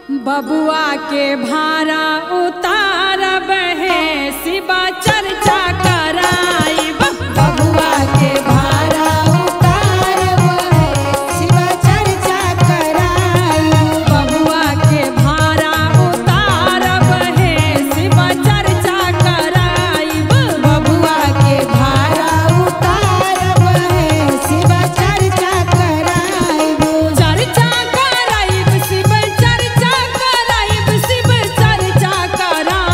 बबुआ के भारा उतारब है शिवा चर्चा कराइब बबुआ के भारा उतारब है शिव चर्चा कराई बबुआ के भारा उतारब है शिवा चर्चा कराइब बबुआ के भारा उतारब है शिव चर्चा कराई चर्चा कराइब शिव चर्चा कराइब शिव चर्चा कराइब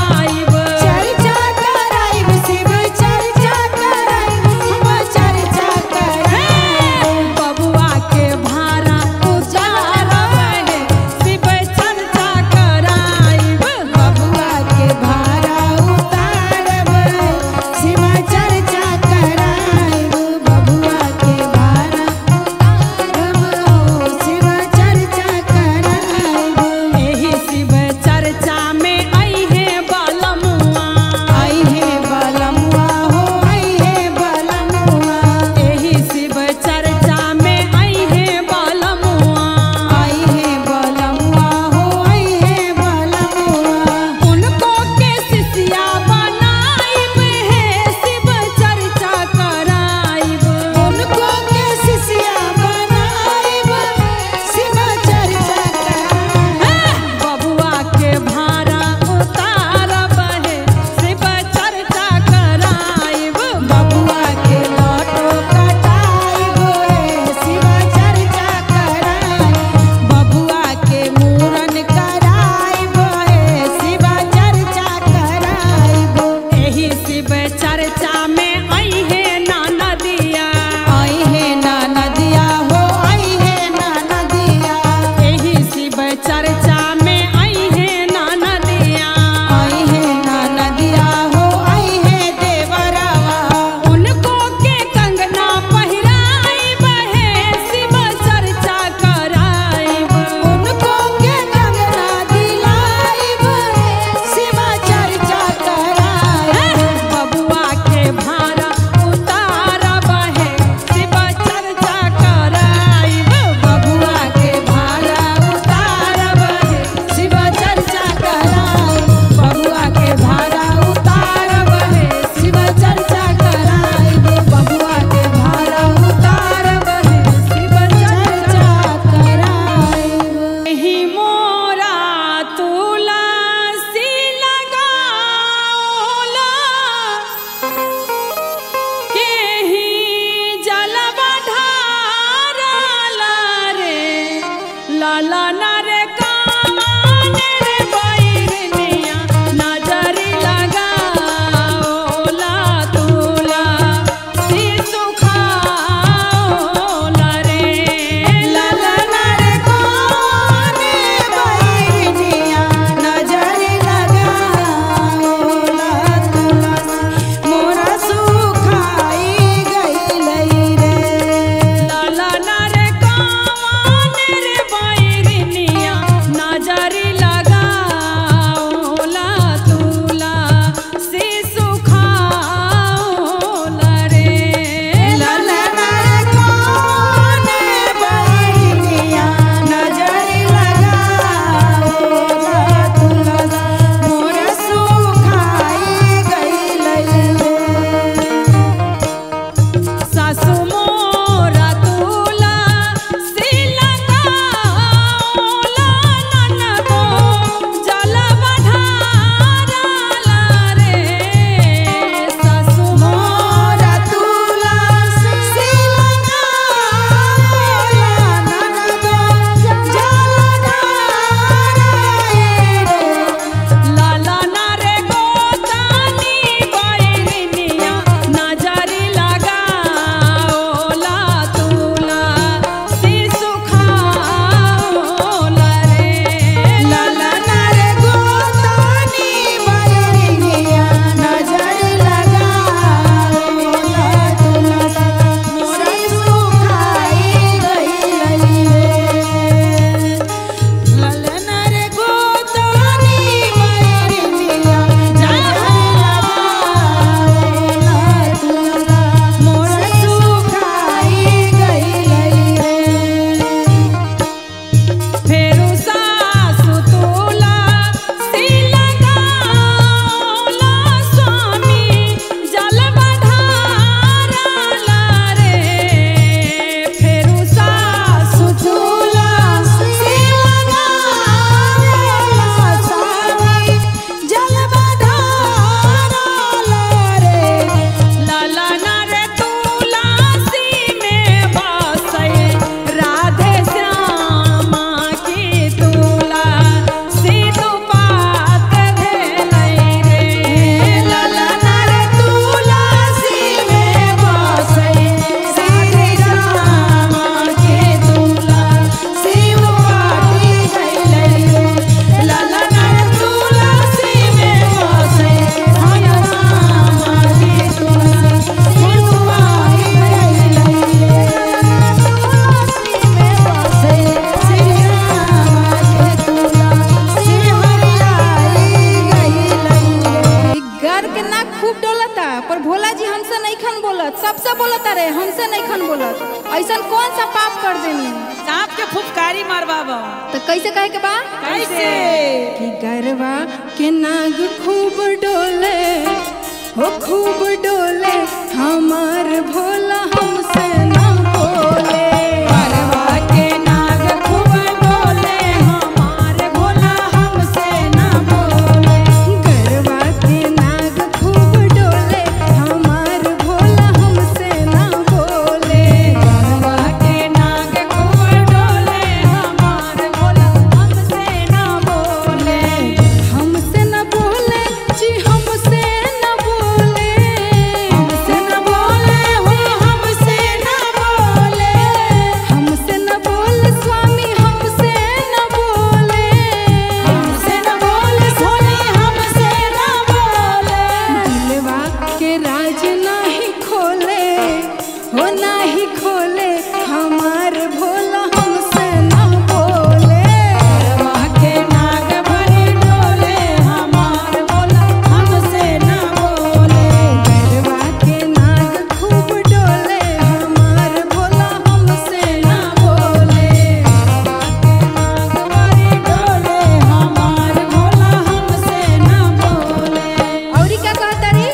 बोलत सबसे बोलत अरे हमसे नहीं खन बोलत ऐसा कौन सा पाप कर देनी सांप के फुफकारी मारबाबो तो कैसे कहे के बा कैसे कि गरवा के नाग खूब डोले हो खूब डोले हमार भोला हमसे ना बोले गरवा के नाग खूब डोले हमार भोला हमसे ना बोले गरवा के नाग खूब डोले हमार भोला हमसे ना बोले गरवा के नाग खूब डोले हमार भोला हमसे ना बोले हमसे न बोले जी हमसे न बोले हमसे न बोले हो हमसे न बोले हमसे न बोले स्वामी हमसे न बोले हमसे न बोले सोनी हमसे न बोले दिलवा के राज नाही खोले हो नाही खोले हमार भोला हमसे न बोले गरवा के नाग भरी डोले हमार भोला हमसे न बोले गरवा के नाग खूब डोले हमार भोला हमसे न बोले नाग भरी डोले हमार भोला हमसे न बोले औरी क्या कहता रे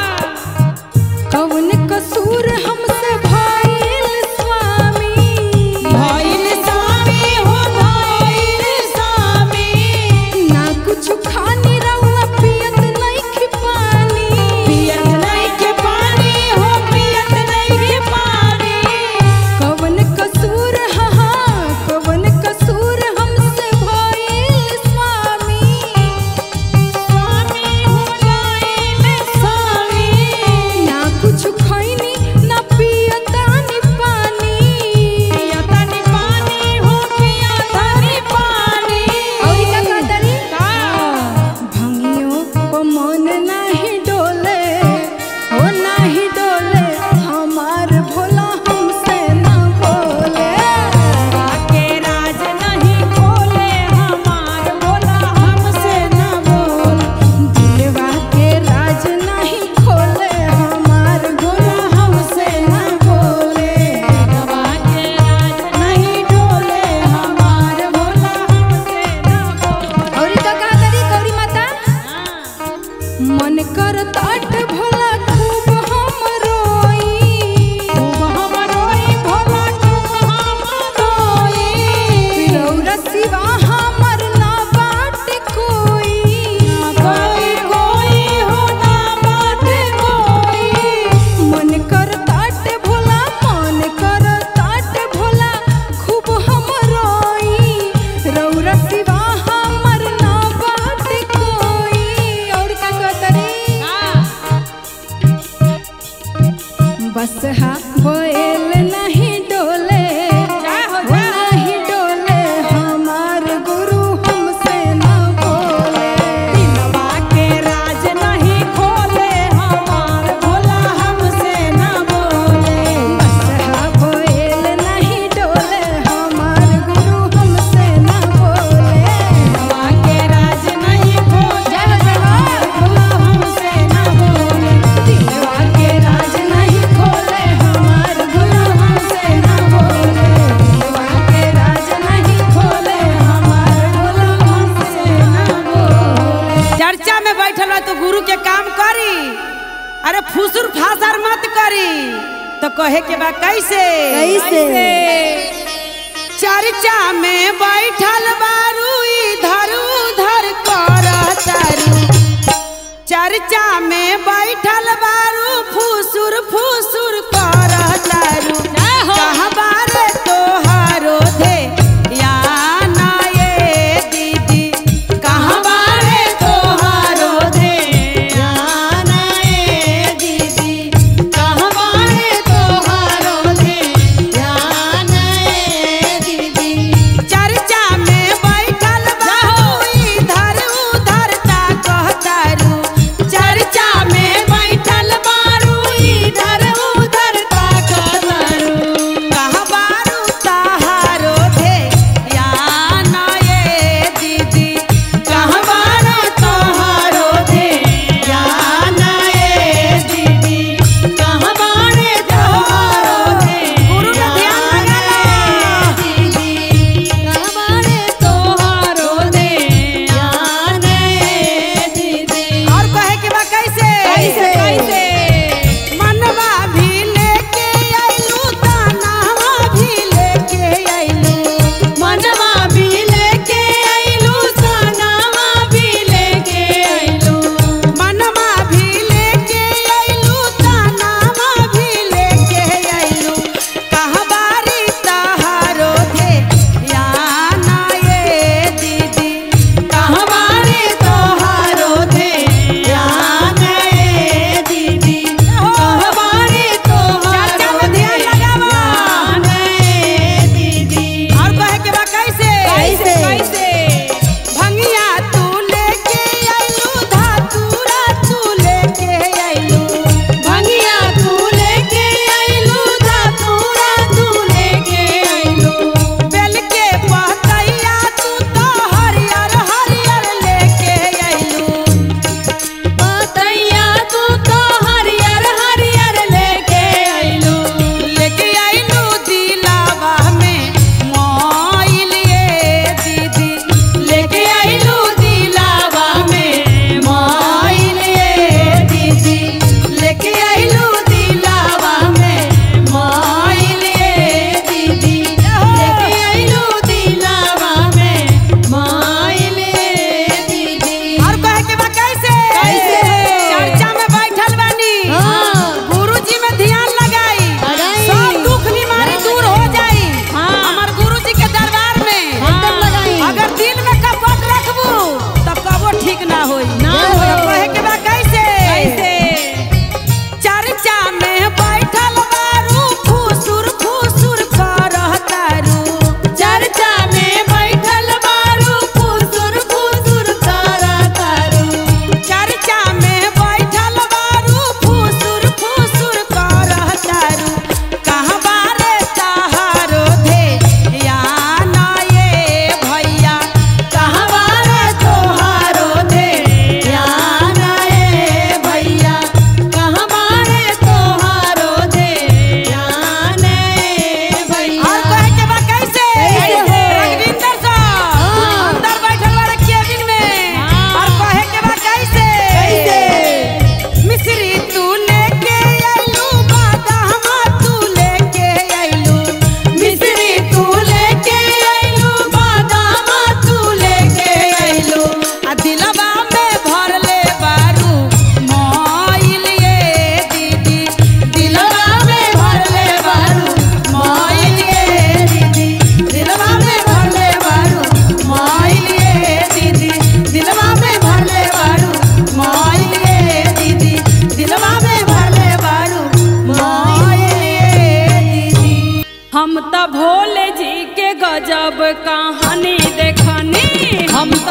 कौन कसूर हमसे भइल स्वामी भइल स्वामी हो भइल स्वामी ना कुछ खानी रहुआ पियत नहीं पानी पियत नहीं के पानी हो पियत नहीं के पानी कौन कसूर हा कौन कसूर हमसे भइल स्वामी स्वामी हो गइल स्वामी ना कुछ खैनी ना पियतानी पानी पियतनी पानी हो पियतनी पानी और क्या कहता रे का भंगियों को मन नहीं डोले हो नहीं डोले हमार भोला हमसे ना बोले के राज नहीं खोले हमार भोला हमसे न बोल दिलवा के राज नहीं खोले हमार भोला हमसे न बोले गवा के राज नहीं डोले हमार भोला हमसे न बोले और का कहा तरी गौरी माता मन कर ताट भोला खूब हम रोई खूब हम रोई भोला खूब हम रोई रौरा सिवा हमर ना बाट कोई कोई कोई हो ना बात कोई मन कर ताट भोला मन कर ताट भोला खूब हम रोई रौरा सिवा हमर ना बाट कोई और का कहतरी बस हा बोल नहीं डोले जा हो वो जा। नहीं डोले हमार गुरु हमसे ना बोले दिलवा के राज नहीं खोले हमार भोला हमसे न बोले बसहा बोल नहीं डोले हमार गुरु हमसे ना बोले दिलवा के राज नहीं खोले जय हो भोला हमसे न बोले दिलवा के राज नहीं खोले हमार गुरु हमसे ना बोले दिलवा के राज नहीं खोले हमार गुरु हमसे ना बोले चर्चा में बैठल हो तो गुरु के काम करी अरे फुसुर फासर मत करी तो कहे के बा कैसे कैसे? चर्चा में बैठल बारू इधर उधर कर तारू चर्चा में बैठल बारू फुसुर फुसुर कर तारू कहबा रे तोहारो धे या ना ये दीदी कहबा रे तोहारो धे या ना ये दीदी कहबा रे तोहारो धे या ना ये दीदी चर्चा में बैठल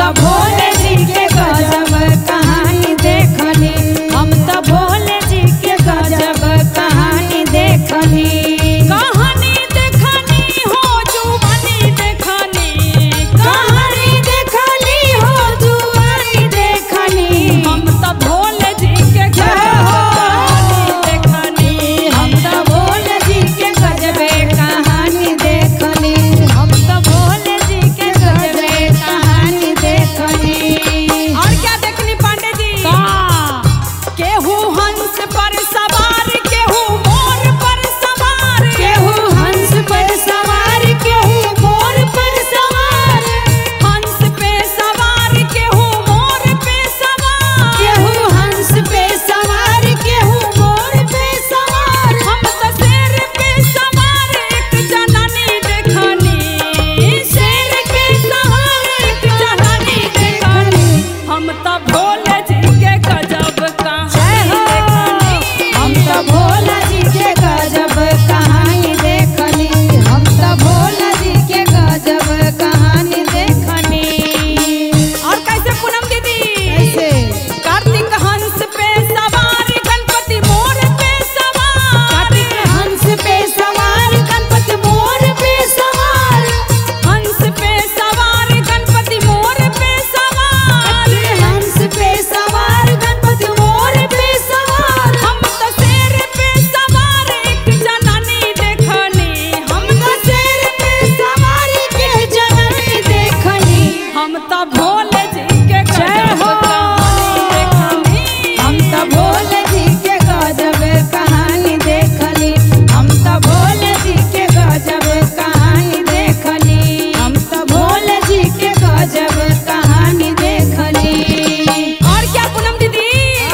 तो भोले जी के गजब कहानी देखनी हम तो भोले जी के गजब कहानी देखनी कहानी देखनी हो जुबानी देखनी कहानी देखनी हो जुआनी देखनी हम तो भोले जी के कहानी देखनी हम तो भोले जी के गजबे कहानी देखनी हम तो भोले जी के गजबे कहानी देखनी और क्या देखनी पांडे जी का केहू हंस पर सवार केहू मोर पर सवार केहू हंस पर सवार केहू मोर पर सवार हंस पे सवार केहू मोर पे सवार केहू हंस पे सवार केहू मोर पे सवार हम तो शेर पे सवार एक जनानी देखनी शेर पे सवार एक जनानी देखनी हम तो भोले जी के गजब कहानी देखनी हम तो भोला जी के गजब कहानी देखनी हम तो भोला जी के गजब कहानी देखनी और कैसे पूनम दीदी कैसे कार्तिक हंस पे सवार गणपति मोर पे सवार कार्तिक हंस पे सवार गणपति मोर पे सवार हंस पे सवार गणपति मोर पे सवार हंस पे सवार गणपति मोर पे सवार हम तो शेर पे सवार एक जनानी देखनी हम तो शेर पे सवार के जननी देखनी हम तो भोले जी के गजब कहानी देखनी हम तो भोले जी के गजब कहानी देखली हम तो भोले जी के गजब कहानी देखली हम तो भोले जी के गजब कहानी देखली और क्या पूनम दीदी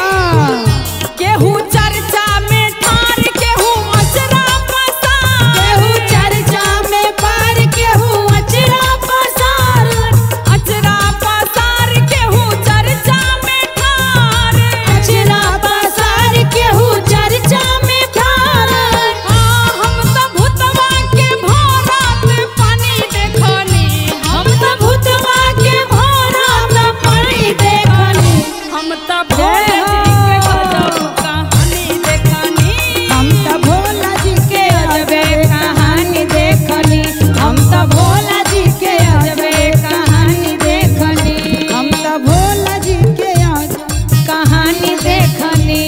केहू चर्चा में ठार केहू अचरा पसार केहू चर्चा में पार केहू अचरा पसार अचरा पसार केहू चर्चा में ठार अचरा पसार केहू चर्चा में ठार हाँ, हम तो भूतवा के भोरात पानी देखनी हम तो भूतवा के भोरा तो पानी देखनी हम तो भोले जी के गजब कहानी देखनी हम तो भोला जी के अजबे कहानी देखनी हम तो भोला जी के अजबे कहानी देखनी हम तो भोला जी के अजब कहानी देखनी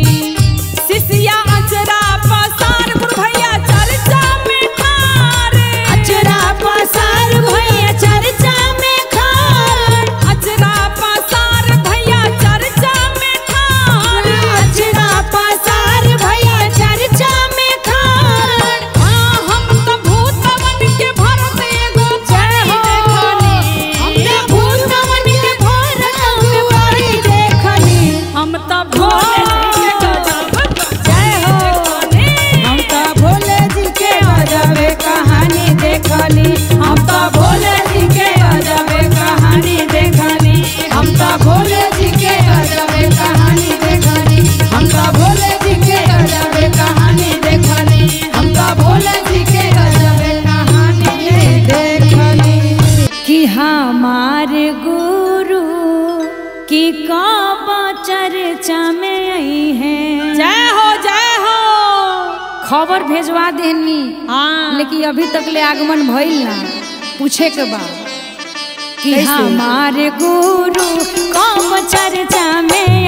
शिष्या अचरा पसार बुढ़ैया चर्चा में ठार अचरा पसार भैया चर्चा में खार अचरा पसार भैया चर्चा में ठार अचरा पसार भैया चर्चा में खार हाँ, हम तो भूतवन के भरत एगो पानी देखनी हम तो भूतवन के भोर अगुवाई देखनी हम तो भोले जी के गजब जय हो हम तो भोले जी के अजबे कहानी देखली हम तो भोले जी के अजबे कहानी देखली हम तो भोले जी के अजबे कहानी देखली हम तो भोले जी के अजबे कहानी देखली हम तो भोले जी के अजबे कहानी देखली कि हमारे गुरु की कब चर्चा में आई है जय हो जय हो खबर भेजवा देनी हाँ लेकिन अभी तक ले आगमन भइल ना पूछे के बाद कि कैसे? हमारे गुरु कब चर्चा में